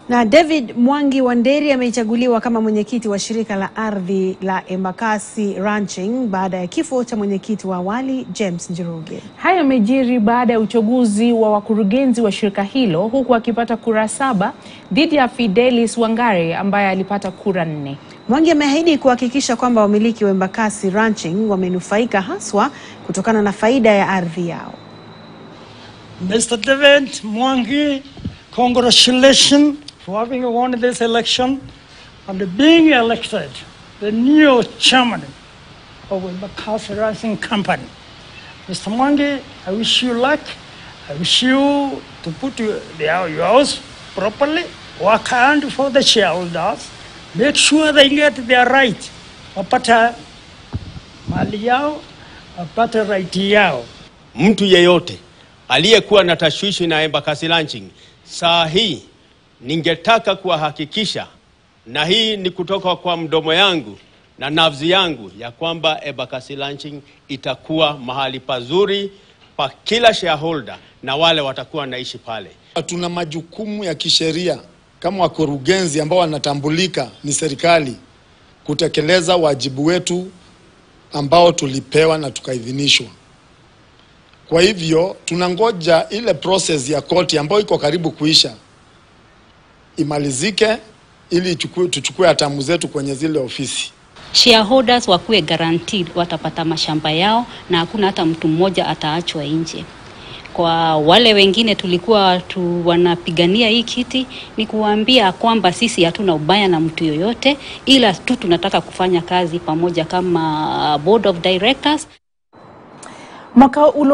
Na David Mwangi Wanderi amechaguliwa kama mwenyekiti wa shirika la ardhi la Embakasi Ranching baada ya kifo cha mwenyekiti wa awali James Njoroge. Hayo yamejiri baada ya uchaguzi wa wakurugenzi wa shirika hilo huku akipata kura saba dhidi ya Fidelis Wangare ambaye alipata kura nne. Mwangi ameahidi kuhakikisha kwamba wamiliki wa Embakasi Ranching wamenufaika haswa kutokana na faida ya ardhi yao. Mr. David Mwangi, congratulations for having won this election and being elected the new chairman of Embakasi Rising Company. Mr. Mwangi, I wish you luck. I wish you to put your, your house properly, work hard for the shareholders, make sure they get their right, wapata mali yao, wapata right yao. Mtu yeyote aliyekuwa na tashwishi na Embakasi Ranching, saa hii ningetaka kuwahakikisha, na hii ni kutoka kwa mdomo yangu na nafsi yangu, ya kwamba Embakasi Ranching itakuwa mahali pazuri pa kila shareholder na wale watakuwa wanaishi pale. Tuna majukumu ya kisheria kama wakurugenzi ambao wanatambulika ni serikali kutekeleza wajibu wetu ambao tulipewa na tukaidhinishwa. Kwa hivyo tunangoja ile process ya koti ambayo iko karibu kuisha imalizike ili tuchukue, tuchukue hatamu zetu kwenye zile ofisi. Shareholders wakuwe guaranteed watapata mashamba yao na hakuna hata mtu mmoja ataachwa nje. Kwa wale wengine tulikuwa tu wanapigania hii kiti, ni kuwaambia kwamba sisi hatuna ubaya na mtu yoyote, ila tu tunataka kufanya kazi pamoja kama board of directors. Mwaka ulo